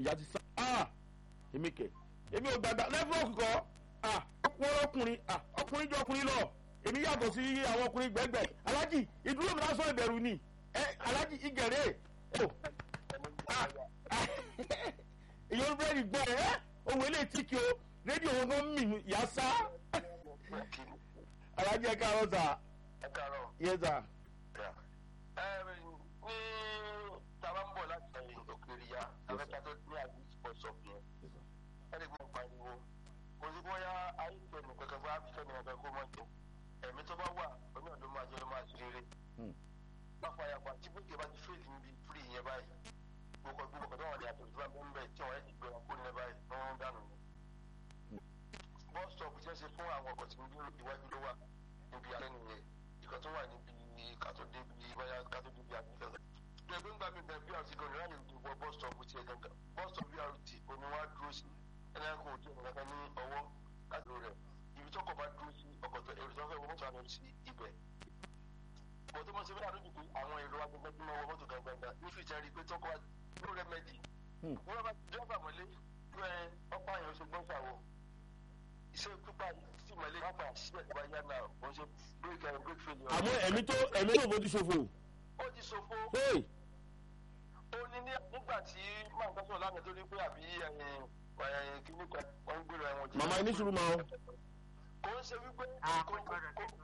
ìyá ti sá ah èmi kẹ èmi ò gbàgbà nẹ́tíwọ́ọ̀kì kọ́ ah ọkùnrin ọkùnrin ah ọkùnrin jọ ọkùnrin lọ èmi yàtọ̀ sí àwọn ọkùnrin gbẹ̀gbẹ̀ alájì ìdúró mi lásán ìbẹ̀rù ni ẹ alájì ìgẹ̀rẹ́ o ah ah èyí búrẹ́dì gbọ́ ẹ ohun eléyìí tí kí o rédíò wọn kan mì yà sá alájì ẹ káàárọ̀ sà ẹ káàárọ̀. yẹ sà ẹ ní tàbá ń bọ̀ láti ẹ̀yìn òkèèrè ya afẹ́ká tó ní àgbẹ̀ sports up yẹn ẹni gbọ́n pariwo kò sí bóyá ayé tẹnu kankan bá fẹ́ mi kankan kó mọ̀ jù ẹ̀mí tó bá wà oní ọ̀dọ́ máa jẹ́ ló máa ṣe rere. báfa yàgbà tí bókè bá ti fèsì níbi fúri yẹn báyìí gbogbo gbogbo kọ̀dọ̀ wọn ni àtẹ̀jú bá ń bẹ̀ tí wọ́n yẹ ti gbé wọn kó nílẹ̀ báyìí ní wọ́n ń dànù ni. bus stop jẹ́ ṣe fún àwọn ọkọ̀ tí ń dúró iwájú ló wà níbi alẹ́ nìyẹn ìkan tó wà níbi kátó débi báyà kátó débi àgbẹ̀fẹ́ ẹgbẹ́ ń gbà mí bẹ̀ brt gan ni láyé ìdìbò bus stop ti ẹ̀ gangan bus stop brt òní wá dúró sí ẹni kò tí ẹ̀ kankan ní ọwọ́ láti rẹ̀ ibi tó kọ̀ bá dúró sí ọkọ̀ tó èrò tó fẹ́ wọ mọ́tò àná sí ibẹ̀. bọ̀ tó mọ̀ sí bí àdójú pé àwọn èrò agbègbè tí wọ́n wọ mọ́tò gangan ní fìtẹ́ rí i pé tó kọ́ ló rẹ́mẹ́dì. wọ́n bá dírẹ́bà mọ́lé pé ọ̀pá yẹn oṣù gbọ́n sàwọ̀ iṣẹ́ pípa sí mọ́lé pápá síbẹ̀ tó bá yá náà ó ṣe break and break failure. àmọ́ ẹ̀mí tó ẹ̀mí tó fojú ṣòfò. ó ti ṣòfò Hey! ó ní ní nígbà tí máa ń tọ́sọ̀ lánàá tó ní pé àbí kìíní kan wọ́n ń gbèrò ẹ̀wọ̀n jẹ́. màmá yín ní sùúrù máa ń. kò ń ṣe wípé kò ń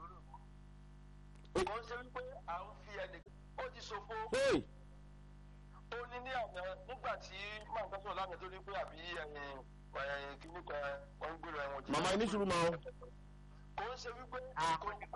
kò ń ṣe wípé à ń fi ẹnì ó ti ṣòfò Hey! ó ní ní àná nígbà tí máa ń tọ́sọ̀ lánàá tó ní pé àbí kìíní kan wọ́n ń gbèrò ẹ̀wọ̀n jẹ́. màmá yín ní sùúrù máa ń. kò ń ṣe wípé kò ń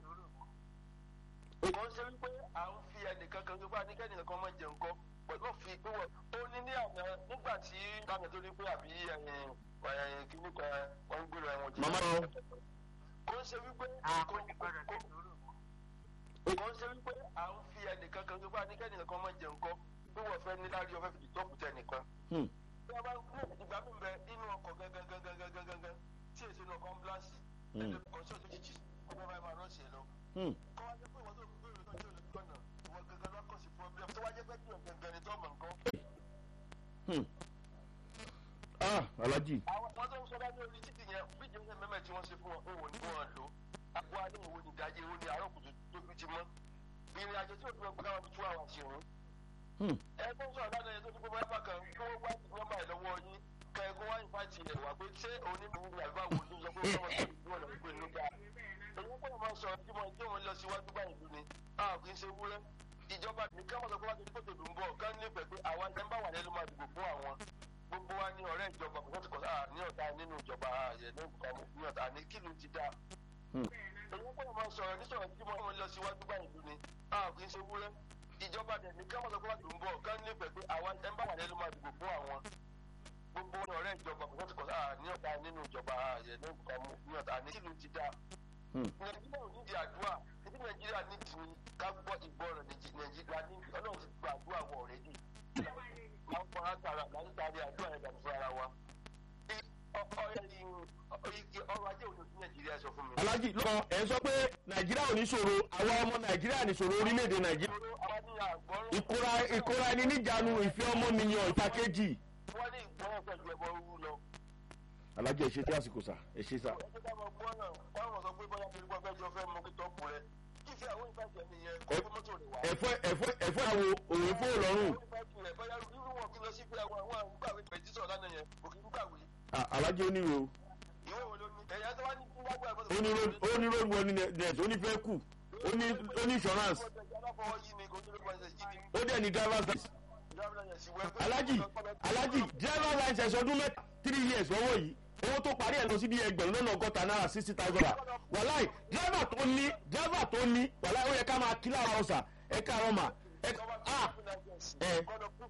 kò ń ṣe wípé à ń fi ẹnìkan kan gbogbo àníkẹ́ nìkan kan máa jẹ nǹkan pẹ̀lú òfin ìpínwọ̀ ó ní ní àná nígbà tí lánàá tó ní pé àbí kìíní kan wọ́n ń gbèrò ẹ̀wọ̀n jẹ́. màmá wọn. kò ń ṣe wípé kò ń kò ń ṣe wípé à ń fi ẹnìkan kan gbogbo àníkẹ́ nìkan kan máa jẹ nǹkan bí wọ́n fẹ́ ní láàrin ọ̀fẹ́ fìdí tó kù tẹ̀ nìkan. Hmm. bí a bá ní ìgbà mi bẹ inú ọkọ̀ gangan gangan gangan gangan tí èsì inú ọkọ̀ ambulance Hmm. ẹni kò sí òjijì ọmọ bá máa rọ́ọ̀ṣì ẹ lọ Hmm. kọ́ wá jẹ́ pé ìwọ́n tó gbé ìròyìn náà tí ò lè gbọ́nà ìwọ́n gangan lọ́kọ̀ sí problem tó wá jẹ́ pé kí gangan ni tó mọ̀ nǹkan. Hmm. ah alájì. àwọn wọn tó ń sọ bá ní orí títì yẹn bí jẹ́ mẹ́mẹ́ tí wọ́n ṣe fún wọn òun ò ní wọn lò àgbo alẹ́ ìwò ní ìdájẹ́ ìwò ní àárọ̀ kùtù tó fi ti mọ́ ìrìn àjò tí òfin ọgbọ́n káwọn fi tú àwọn àṣìrún. Hmm. ẹ tó ń sọ̀rọ̀ lánàá yẹn tó ti gbogbo ẹ̀fà kan kí wọ́n wá nọ́mbà ẹ̀ lọ́wọ́ yín kẹ́ ẹ kó wá ìfàtì ẹ̀ wá pé ṣé onímọ̀ àgbà wo ló sọ pé wọ́n máa ń gbé ọ̀nà ìpè nígbà èyí pé wọ́n sọ tí mo tí wọ́n lọ síwájú báyìí lù ní a kì í ṣe wúrẹ́ ìjọba ní ká wọ́n sọ pé wọ́n ti ní kótó dùn bọ̀ ká ní pẹ̀ pé àwa ẹ̀ ń bá wà lẹ́nu máa dìbò fún àwọn gbogbo wa ní ọ̀rẹ́ ìjọba kò tó kọ̀ sáà ní ọ̀tá nínú ìjọba ààyè ní ọ̀tá ní kílù ti dá Hmm. èyí pé wọ́n sọ̀rọ̀ ní sọ̀rọ̀ tí wọ́n lọ síwájú báyìí lù ní a kì í ṣe wúrẹ́ ìjọba dẹ̀ ní ká wọ́n sọ pé wọ́n ti dùn bọ̀ ká ní pẹ̀ pé àwa ẹ̀ ń bá wà lẹ́nu máa dìbò fún àwọn gbogbo ní ọ̀rẹ́ ìjọba kò tó kọ̀ sáà ní ọ̀tá nínú ìjọba ààyè ní ọ̀tá ní kílù ti dá Hmm. nàìjíríà ò ní di àdúrà ibi nàìjíríà ní ti ká gbọ́ ìgbọràn Nàìjí- nàìjíríà ní ọlọ́run ti gba àdúrà wọ̀ ọ̀rẹ́dì máa ń fọ látara láti taari àdúrà yẹn dàbí fún ara wa. ọrọ̀ ajé òní sí nàìjíríà sọ fún mi. alájì lọ ẹ sọ pé nàìjíríà ò ní ṣòro àwa ọmọ nàìjíríà ní ṣòro orílẹ̀-èdè nàìjíríà. ìṣòro àwọn ní àgbọ̀rún ìkóra ìkóra ẹni níjànú ìfẹ́ ọmọ mi yan ìtakéjì. wọ́n ní ìgbọràn pẹ̀lú ẹbọ rúrú lọ. alájì ẹ ṣe tí àsìkò sà ẹ ṣe sà. ẹgbẹ́ ká máa gbọ́ náà táwọn sọ pé bóyá torí wọ́n fẹ́ jọ fẹ́ mọ kí tọ́pù rẹ̀ kí fi àwọn ìbàjẹ́ nìyẹn kó kó mọ́tò rẹ̀ wá. ẹ̀fọ́ ẹ̀fọ́ ẹ̀fọ́ àwo òwe fún òlọ́run. Ah, alájì onírò onírò onírò wọ ní net onífẹ́ kù oní oní insurance ó dẹ̀ ní driver's license. alájì alájì driver's license ọdún mẹ́ta three years lọ́wọ́ yìí owó tó parí ẹ̀ lọ sí bí ẹgbẹ̀rún lọ́nà ọgọ́ta náírà sixty thousand naira wàláì driver tó ní driver tó ní wàláì ó yẹ ká máa kí lára ọ̀sà ẹ káàárọ̀ mà ẹ ah ẹ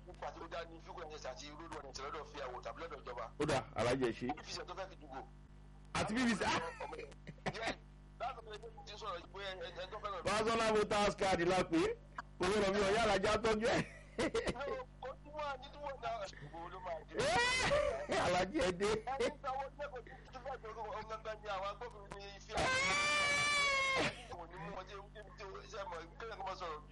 ó dà alájì ẹ ṣe àti bbc ah personal voters card la pé owó lọ bí ọ̀yá alájà tọ́jú ẹ̀ alájì ẹ dé. Ẹni